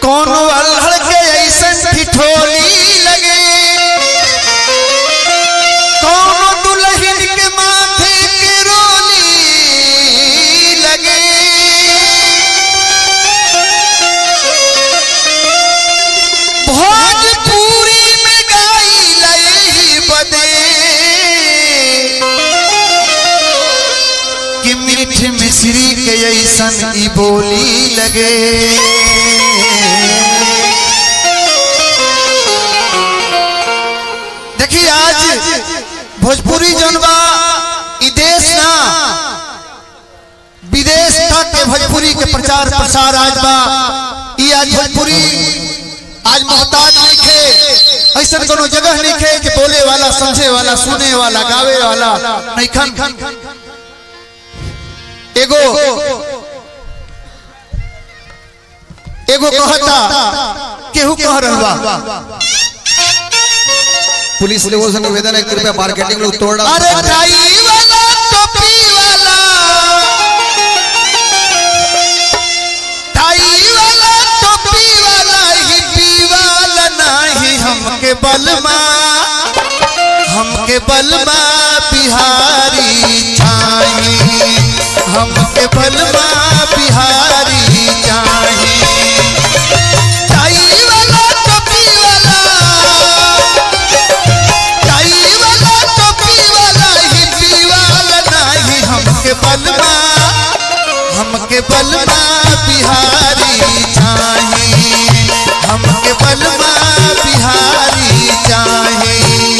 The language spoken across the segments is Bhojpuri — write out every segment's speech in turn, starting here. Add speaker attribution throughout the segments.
Speaker 1: कोनो अल्हड़ के ऐसन ठिठोली लगे कोनो दुल्हन के माथे के रोली लगे भोजपुरी में गाई लई बदे कि मीठ मिश्री के ऐसन ई बोली लगे देखिए आज भोजपुरी जौन बा ई देश ना विदेश तक के भोजपुरी के प्रचार प्रसार आज बा ई आज भोजपुरी आज मोहताज नहीं खे ऐसा कोनो जगह नहीं खे कि बोले वाला समझे वाला सुने वाला गावे वाला नहीं खन एगो एगो कहता केहू कह रहवा
Speaker 2: पुलिस लेवल से निवेदन है कृपया मार्केटिंग लोग तोड़ डाल
Speaker 1: अरे टाई वाला टोपी वाला टाई वाला टोपी वाला हिप्पी वाला नाही हमके बलमा हमके बलमा बिहारी चाहिए हमके बलमा बिहारी चाहिए टाई वाला टोपी वाला टाई वाला टोपी वाला हिप्पी वाला नाही हमके बलमा हमके बलमा बिहारी चाहिए हमके बलमा बिहारी चाहिए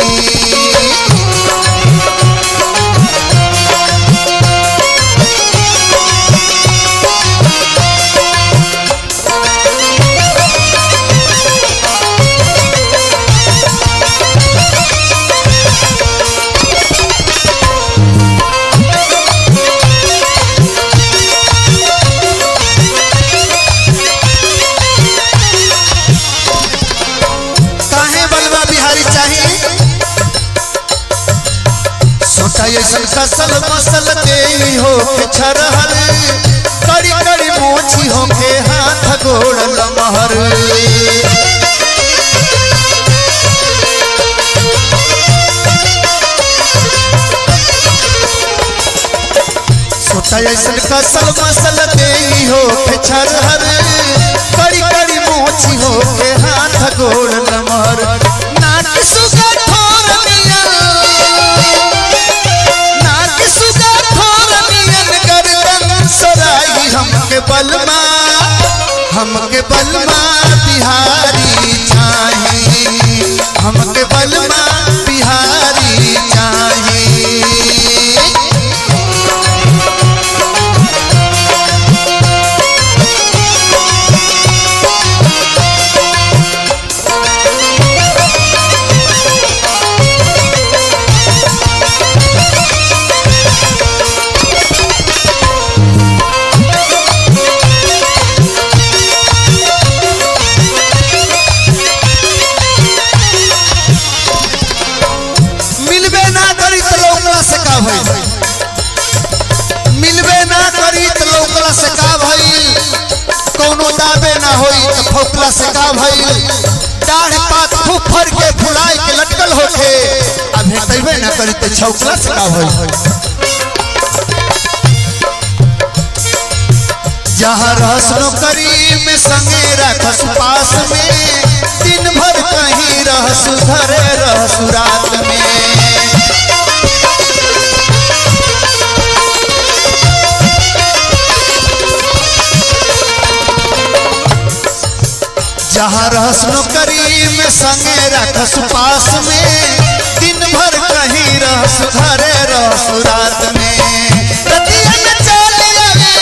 Speaker 1: काहे बलवा बिहारी चाहिए सोचा ऐसन कसल मसल के ही हो के छरहर कड़ी कड़ी मोची हो के हाथ गोड़ लमहर सोचा ऐसन कसल मसल के ही हो के छरहर कड़ी कड़ी मोची हो के हाथ गोड़ लमहर नाक सुगा ठोर मिया नाक सुगा ठोर मियन गर्दन सराई हमके बलमा हमके बलमा बिहारी चाहिए हमके बलमा बिहारी चाहिए मिलबे ना करी तो लौकला से का भइल मिलबे ना करी तो लौकला से का भइल कोनो दाबे ना होई तो फौकला से का भइल दाढ़ पात फुफर के फुलाए के लटकल होखे आ भेटबे ना करी तो छौकला से का भइल जहाँ रहस नौकरी में संगे रखस पास में दिन भर कहीं रहस घरे रहस रात में जहाँ रहस नौकरी में संगे रखस पास में दिन भर कहीं रहस घरे रहस रात में रतिया में चल आवे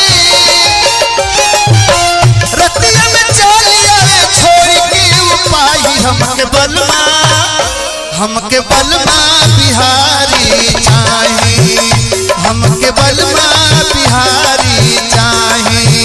Speaker 1: रतिया में चल आवे छोड़ के उपाय हमके बलमा हमके बलमा बिहारी चाहिए हमके बलमा बिहारी चाहिए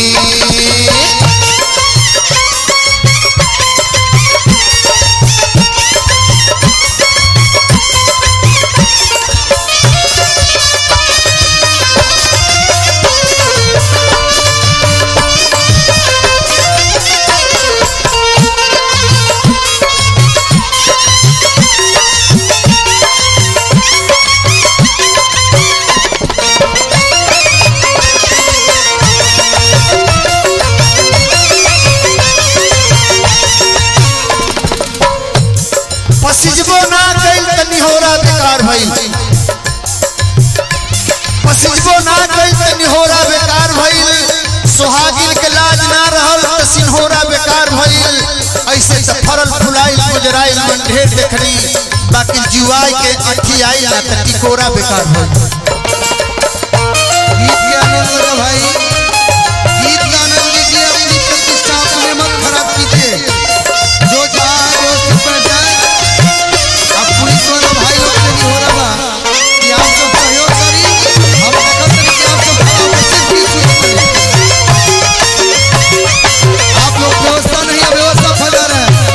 Speaker 1: भइल पसिजबो ना कइल त निहोरा बेकार भइल सुहागिन के लाज ना रहल त सिन्होरा बेकार भइल ऐसे त फरल फुलाइल गुजराइल मन ढेर देखनी बाकी जुआई के अठी आइल ना त टिकोरा बेकार भइल
Speaker 2: गीत के आनंद लो भाई गीत का आनंद लीजिए अपनी प्रतिष्ठा अपने मत खराब कीजिए जो चाहे वो सिर्फ पर जाए अब पुलिस वाले भाई लोग से नहीं हो रहा बा कि आप सब सहयोग करी हम देखत रही कि आप सब खड़ा होकर सिर्फ गीत सुनते रही। आप लोग व्यवस्था नहीं है व्यवस्था फैला रहे हैं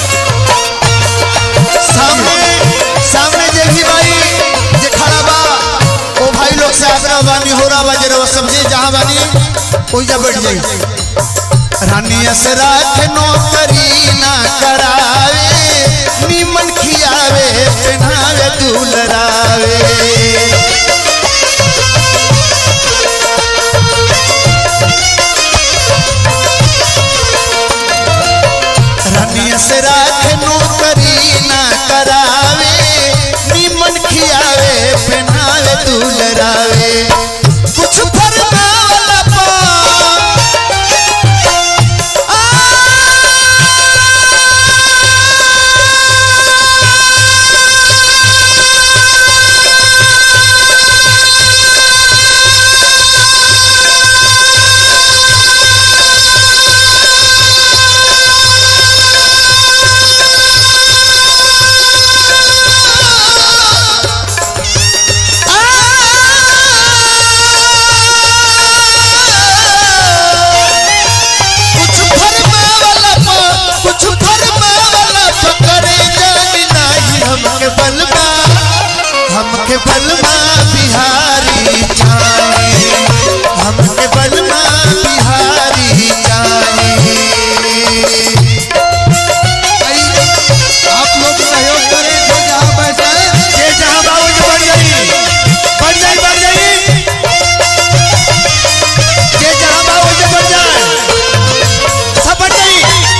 Speaker 1: सामने सामने जे भी भाई जे खड़ा बा ओ भाई लोग से आग्रह बानी हो रहा बा जरा वो समझे जहां बानी ओइजा बैठ जाई रानी असरा के नौकरी ना करावे नीमन खियावे पहनावे दुलरावे रानी असरा के नौकरी ना करावे नीमन खियावे पहनावे दुलरावे कुछ फरमावला पा कुछ फरमावला पा कुछ फरमावला पा करे जानी नाही हमके बलमा हमके बलमा बिहारी जाने हमके बलमा बिहारी जाने
Speaker 2: भाई आप लोग सहयोग करें जो जहाँ बैठा है
Speaker 1: ये जहां बाबू जी बढ़ जाई बढ़ जाई बढ़ जाई ये जहां बाबू जी बढ़ जाए सब बढ़ जाई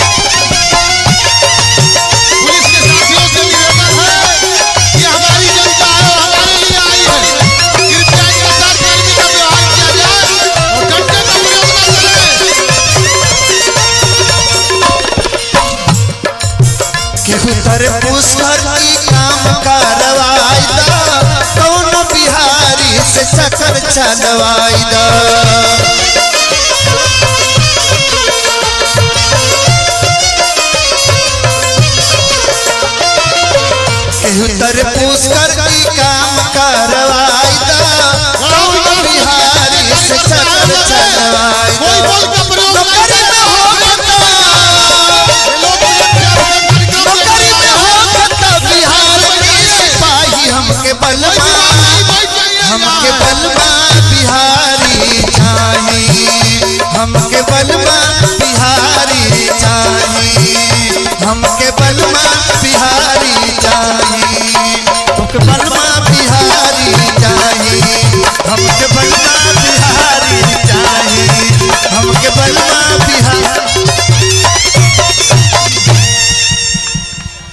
Speaker 3: पुलिस के साथियों से निवेदन है कि हमारी जनता है और हमारे लिए आई है कृपया ईमानदार कर्मी का व्यवहार किया जाए और डंडे का प्रयोग न करें
Speaker 1: केहू तर पुष्कर की काम करवाई दा कौन बिहारी से चक्कर चलवाई दा केहू तर पुष्कर की काम करवाई दा कौन बिहारी से चक्कर चलवाई
Speaker 3: कोई
Speaker 1: दा
Speaker 3: बल का प्रयोग न
Speaker 1: नौकरी में
Speaker 3: करें
Speaker 1: हो गता
Speaker 3: ये लोग मुझे प्यार से कार्यक्रम
Speaker 1: नौकरी
Speaker 3: लेकर
Speaker 1: में
Speaker 3: आए
Speaker 1: हो
Speaker 3: हैं।
Speaker 1: गता बिहार के सिपाही हमके बलमा हमके बलमा बिहारी चाही हमके बलमा बिहारी चाही हमके